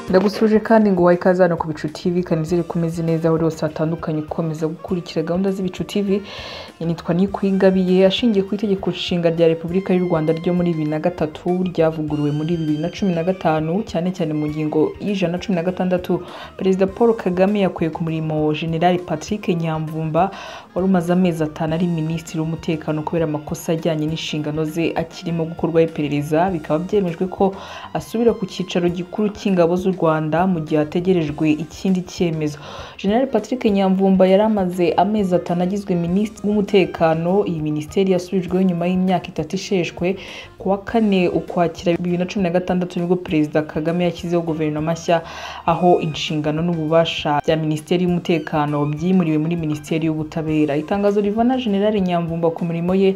ndagusuje kandi ngo wayi ikaze hano ku bicu tv kanizere ko umeze neza aho uri hose hatandukanye ukomeza gukurikira gahunda z'ibicu tv nitwa nikwigabiye ashingiye ku itegeko nshinga rya repubulika y'u rwanda ryo muri bibiri na gatatu ryavuguruwe muri bibiri na cumi na gatanu cyane cyane mu ngingo y'ijana na cumi na gatandatu perezida paul kagame yakuye ku murimo generali patrick nyamvumba wari umaze amezi atanu ari minisitiri w'umutekano kubera amakosa ajyanye n'inshingano ze akirimo gukorwaho iperereza bikaba byemejwe ko asubira ku cyicaro gikuru cy'ingabo z'u rwanda mu gihe hategerejwe ikindi cyemezo generali patrick nyamvumba yari amaze amezi atanu agizwe minisitiri w'umutekano iyi minisiteri yasubijweho nyuma y'imyaka itatu isheshwe ku wa kane ukwakira bibiri na cumi na gatandatu nibwo perezida kagame yashyizeho guverinoma nshya aho inshingano n'ububasha bya minisiteri y'umutekano byimuriwe muri minisiteri y'ubutabera itangazo rivana generali nyamvumba ku mirimo ye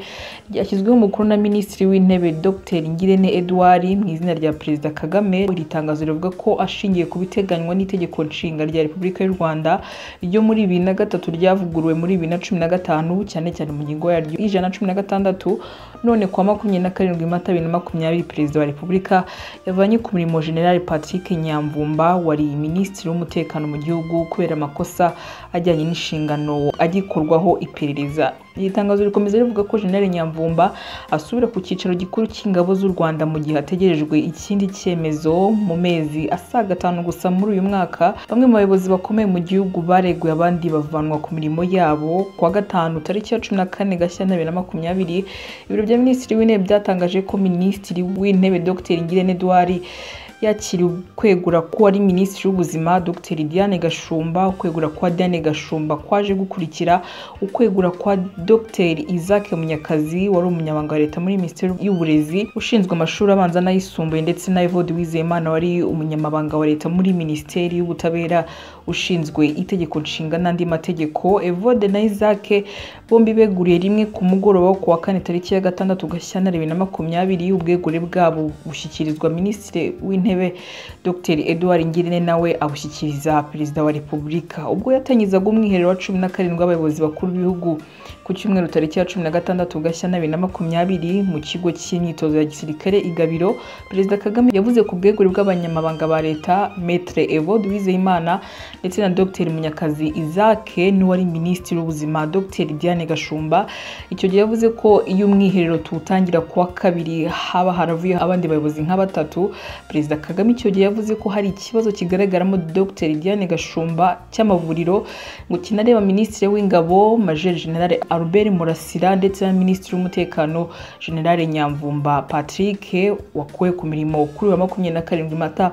ryashyizweho umukono na minisitiri w'intebe dr ngirente edouard mu izina rya perezida kagame iri tangazo rivuga ko ashingiye ku biteganywa n'itegeko nshinga rya repubulika y'u rwanda ryo muri bibiri na gatatu ryavuguruwe muri bibiri na cumi na gatanu cyane cyane mu ngingo yaryo y'ijana na cumi na gatandatu none kuwa makumyabiri na karindwi mata bibiri na makumyabiri perezida wa repubulika yavanye ku mirimo generali patrick nyamvumba wari minisitiri w'umutekano mu gihugu kubera amakosa ajyanye n'inshingano agikorwaho iperereza iri tangazo rikomeza rivuga ko generali nyamvumba asubira ku cyicaro gikuru cy'ingabo z'u rwanda mu gihe hategerejwe ikindi cyemezo mu mezi asaga atanu gusa muri uyu mwaka bamwe mu bayobozi bakomeye mu gihugu bareguye abandi bavanwa ku mirimo yabo ku wa gatanu tariki ya cumi na kane gashyantare bibiri na makumyabiri ibiro bya minisitiri w'intebe byatangaje ko minisitiri w'intebe dr ngirente edouard yakiriwe kwegura ko ari minisitiri w'ubuzima dr diane gashumba ukwegura kwa diane gashumba kwaje gukurikira ukwegura kwa dr isaac munyakazi wari umunyamabanga wa leta muri minisiteri y'uburezi ushinzwe amashuri abanza n'ayisumbuye ndetse na evode wizeyimana wari umunyamabanga wa leta muri minisiteri y'ubutabera ushinzwe itegeko nshinga n'andi mategeko evode na isaac bombi beguriye rimwe ku mugoroba wo kuwa kane tariki ya gatandatu gashyantare bibiri na makumyabiri ubwegure bwabo bushyikirizwa minisitiri w'intebe w'intebe dr edouard ngirente nawe abushyikiriza perezida wa repubulika ubwo yatangizaga umwiherero wa cumi na karindwi w'abayobozi bakuru b'ibihugu ku cyumweru tariki ya cumi na gatandatu gashyantare bibiri na makumyabiri mu kigo cy'imyitozo ya gisirikare igabiro perezida kagame yavuze ku bwegure bw'abanyamabanga ba leta metre evode uwizeyimana ndetse na dr munyakazi isaac n'uwari minisitiri w'ubuzima dr diane gashumba icyo gihe yavuze ko iyo umwiherero tuwutangira kuwa kabiri haba haravuye abandi bayobozi nka batatu perezida kagame icyo gihe yavuze ko hari ikibazo kigaragaramo dr diane gashumba cy'amavuriro ngo kinareba minisitiri w'ingabo major general albert murasira ndetse na minisitiri w'umutekano general nyamvumba patrick wakuwe ku mirimo kuri wa makumyabiri na karindwi mata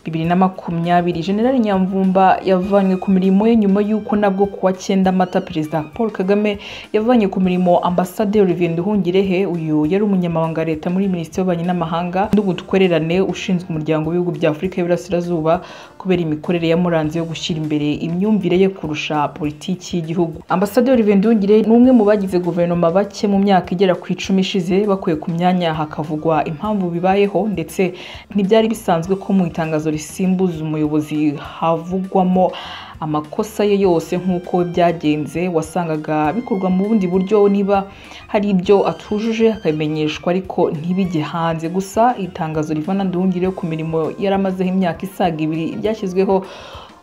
bibiri na makumyabiri general nyamvumba yavanywe ku mirimo ye nyuma y'uko nabwo kuwa cyenda mata perezida paul kagame yavanye ku mirimo ambasade olivier nduhungirehe uyu yari umunyamabanga wa leta muri minisiteri y'ububanyi n'amahanga n'ubutwererane ushinzwe umuryango w'ibihugu bya afurika y'iburasirazuba kubera imikorere yamuranze yo gushyira imbere imyumvire ye kurusha politiki y'igihugu ambasade olivier nduhungirehe ni umwe mu bagize guverinoma bake mu myaka igera ku icumi ishize bakuye ku myanya hakavugwa impamvu bibayeho ndetse ntibyari bisanzwe ko mu itangazo risimbuza umuyobozi havugwamo amakosa ye yose nk'uko byagenze wasangaga bikorwa mu bundi buryo niba hari ibyo atujuje akabimenyeshwa ariko ntibijye hanze gusa itangazo rivana nduhungire ku mirimo yaramazeho imyaka isaga ibiri ryashyizweho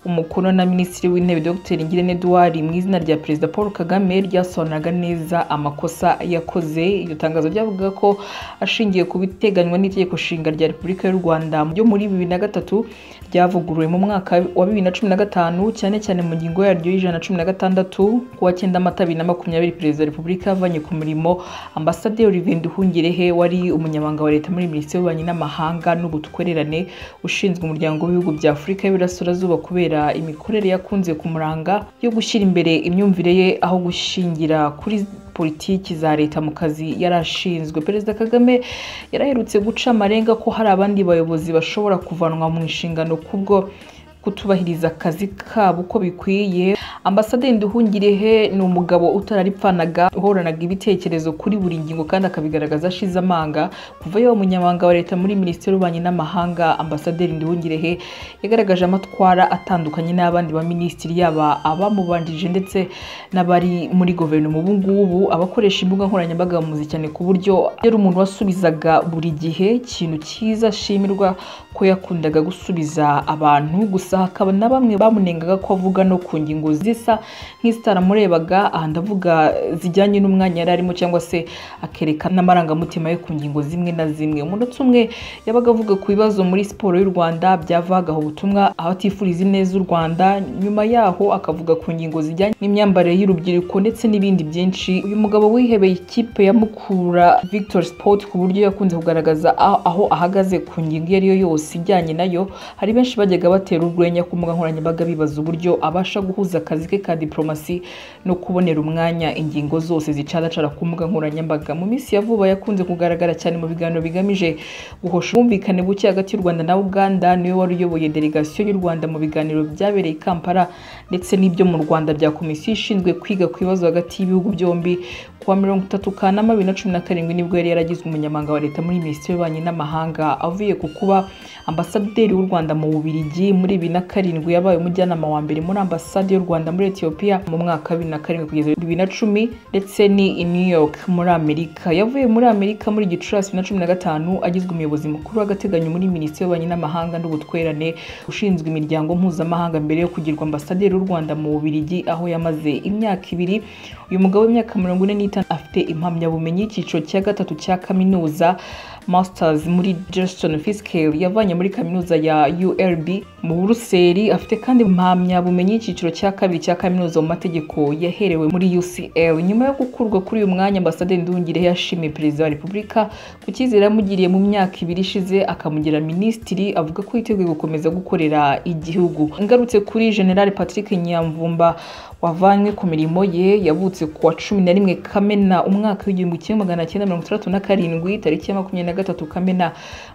umukono na minisitiri w'intebe dr ngirente edouard mu izina rya perezida paul kagame ryasobanuraga neza amakosa yakoze iryo tangazo ryavugaga ko ashingiye ku biteganywa n'itegeko nshinga rya repubulika y'u rwanda ryo muri bibiri na gatatu ryavuguruwe mu mwaka wa bibiri na cumi na gatanu cyane cyane mu ngingo yaryo y'ijana na cumi na gatandatu ku wa cyenda mata bibiri na makumyabiri perezida wa repubulika yavanye ku murimo ambasaderi olivier nduhungirehe wari umunyamabanga wa leta muri minisiteri y'ububanyi n'amahanga n'ubutwererane ushinzwe umuryango w'ibihugu bya afurika y'iburasirazuba kubera imikorere yakunze kumuranga yo gushyira imbere imyumvire ye aho gushingira kuri politiki za leta mu kazi yari ashinzwe perezida kagame yaraherutse guca amarenga ko hari abandi bayobozi bashobora kuvanwa mu nshingano kubwo kutubahiriza akazi kabo uko bikwiye ambasaderi nduhungirehe ni umugabo utararipfanaga uhoranaga ibitekerezo kuri buri ngingo kandi akabigaragaza ashize amanga kuva yaba umunyamabanga wa leta muri minisiteri y'ububanyi n'amahanga ambasaderi nduhungirehe yagaragaje amatwara atandukanye n'abandi baminisitiri yaba abamubanjije ndetse n'abari muri guverinoma ubu ngubu abakoresha imbuga nkoranyambaga bamuzi cyane ku buryo yari umuntu wasubizaga buri gihe ikintu cyiza ashimirwa ko yakundaga gusubiza abantu gusa hakaba na bamwe bamunengaga ko avuga no ku ngingo zisa nk'izitaramurebaga aha ndavuga zijyanye n'umwanya yari arimo cyangwa se akerekana n'amarangamutima ye ku ngingo zimwe na zimwe umunota umwe yabaga avuga ku bibazo muri siporo y'u rwanda byavagaho ubutumwa abatifuriza ineza u rwanda nyuma yaho akavuga ku ngingo zijyanye n'imyambarire y'urubyiruko ndetse n'ibindi byinshi uyu mugabo wihebeye ikipe ya mukura victor sport ku buryo yakunze kugaragaza aho ahagaze ku ngingo iyo ari yo yose ijyanye nayo hari benshi bajyaga batera urwenya ku mbuga nkoranyambaga bibaza uburyo abasha guhuza akazi ke ka diporomasi no kubonera umwanya ingingo zose zicaracara ku mbuga nkoranyambaga mu minsi ya vuba yakunze kugaragara cyane mu biganiro bigamije guhosha ubwumvikane buke hagati y'u rwanda na uganda niwe wari uyoboye delegasiyo y'u rwanda mu biganiro byabereye i kampala ndetse n'ibyo mu rwanda bya komisiyo ishinzwe kwiga ku bibazo hagati y'ibihugu byombi ku wa mirongo itatu kanama bibiri na cumi na karindwi nibwo yari yaragizwe umunyamabanga wa leta muri minisiteri y'ububanyi n'amahanga avuye ku kuba ambasaderi w'u rwanda mu bubirigi muri bibiri na karindwi yabaye umujyanama wa mbere muri ambasade y'u rwanda muri etiyopiya mu mwaka wa bibiri na karindwi kugeza bibiri na cumi ndetse ni i new york muri amerika yavuye muri amerika muri gicurasi bibiri na cumi na gatanu agizwe umuyobozi mukuru w'agateganyo muri minisiteri y'ububanyi n'amahanga n'ubutwerane ushinzwe imiryango mpuzamahanga mbere yo kugirwa ambasaderi w'u rwanda mu bubirigi aho yamaze imyaka ibiri uyu mugabo w'imyaka mirongo ine n'itanu afite impamyabumenyi icyiciro cya gatatu cya kaminuza masters muri Johnston Fiskell yavanye muri kaminuza ya URB mu Buruseli afite kandi impamyabumenyi icyiciro cya kabiri cya kaminuza mu mategeko yaherewe muri UCL nyuma yo gukurwa kuri uyu mwanya ambasaderi Nduhungirehe yashimiye perezida wa Repubulika ku cyizere yamugiriye mu myaka ibiri ishize akamugira minisitiri avuga ko yiteguye gukomeza gukorera igihugu ngarutse kuri General Patrick Nyamvumba wavanywe ku mirimo ye yavutse ku wa cumi na rimwe kamena umwaka w'igihumbi kimwe magana cyenda mirongo itandatu na karindwi tariki ya makumyabiri na gatatu kamena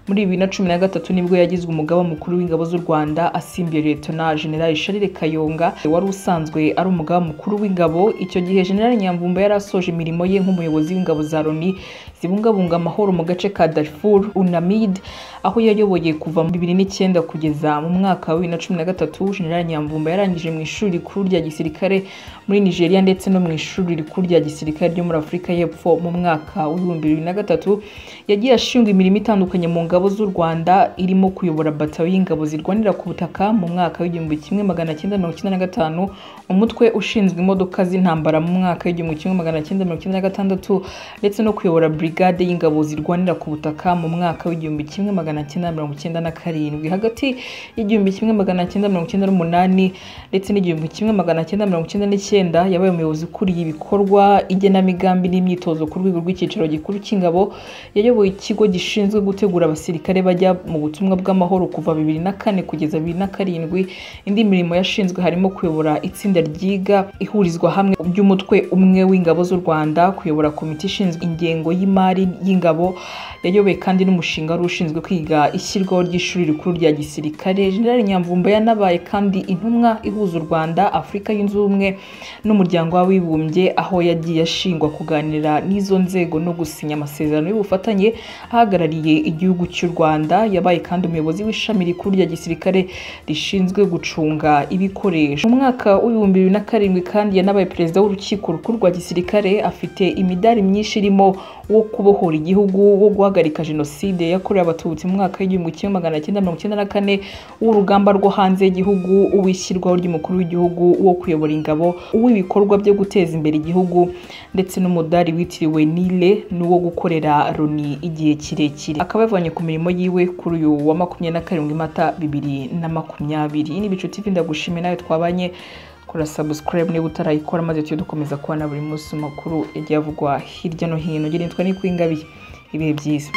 muri bibiri na cumi na gatatu nibwo yagizwe umugaba mukuru w'ingabo z'u rwanda asimbuye letona generali sharire kayonga wari usanzwe ari umugaba mukuru w'ingabo icyo gihe generali nyamvumba yari asoje imirimo ye nk'umuyobozi w'ingabo za loni zibungabunga amahoro mu gace ka darfur unamid aho yayoboye kuva mu bibiri n'icyenda kugeza mu mwaka wa bibiri na cumi na gatatu generali nyamvumba yarangije mu ishuri rikuru rya gisirikare muri nigeria ndetse no mu ishuri rikuru rya gisirikare ryo muri afurika y'epfo mu mwaka w'ibihumbi bibiri na gatatu yagiye ashinga imirimo itandukanye mu ngabo z'u rwanda irimo kuyobora batayo y'ingabo zirwanira ku butaka mu mwaka w'igihumbi kimwe magana cyenda mirongo icyenda na gatanu umutwe ushinzwe imodoka z'intambara mu mwaka w'igihumbi kimwe magana cyenda mirongo icyenda na gatandatu ndetse no kuyobora brigade y'ingabo zirwanira ku butaka mu mwaka w'igihumbi kimwe magana cyenda mirongo icyenda na karindwi hagati y'igihumbi kimwe magana cyenda mirongo icyenda n'umunani ndetse n'igihumbi kimwe magana cyenda mirongo icyenda n'icyenda yabaye umuyobozi ukuriye ibikorwa igenamigambi n'imyitozo ku rwego rw'icyicaro gikuru cy'ingabo yayoboye ikigo gishinzwe gutegura abasirikare bajya mu butumwa bw'amahoro kuva bibiri na kane kugeza bibiri na karindwi indi mirimo yashinzwe harimo kuyobora itsinda ryiga ihurizwa hamwe ry'umutwe umwe w'ingabo z'u rwanda kuyobora komite ishinzwe ingengo y'imari y'ingabo yayoboye kandi n'umushinga wari ushinzwe kwiga ishyirwaho ry'ishuri rikuru rya gisirikare generali nyamvumba yanabaye kandi intumwa ihuza u rwanda afurika yunze ubumwe n'umuryango w'abibumbye aho yagiye ashingwa kuganira n'izo nzego no gusinya amasezerano y'ubufatanye ahagarariye igihugu cy'u rwanda yabaye kandi umuyobozi w'ishami rikuru rya gisirikare rishinzwe gucunga ibikoresho mu mwaka w'ibihumbi bibiri na karindwi kandi yanabaye perezida w'urukiko rukuru rwa gisirikare afite imidari myinshi irimo wo kubohora igihugu wo guhagarika jenoside yakorewe abatutsi mu mwaka w'igihumbi kimwe magana cyenda mirongo icyenda na kane w'urugamba rwo hanze y'igihugu uwishyirwaho ry'umukuru w'igihugu wo kuyobora ingabo uw'ibikorwa byo guteza imbere igihugu ndetse n'umudari witiriwe nile n'uwo gukorera loni igihe kirekire akaba yavanye ku mirimo yiwe kuri uyu wa makumyabiri na karindwi mata bibiri na makumyabiri ni ibicu tivi ndagushimiye nawe twabanye kora subscribe niba utarayikora maze tujye dukomeza kubona buri munsi amakuru yagiye avugwa hirya no hino nitwa n'ikwingabiye ibihe byiza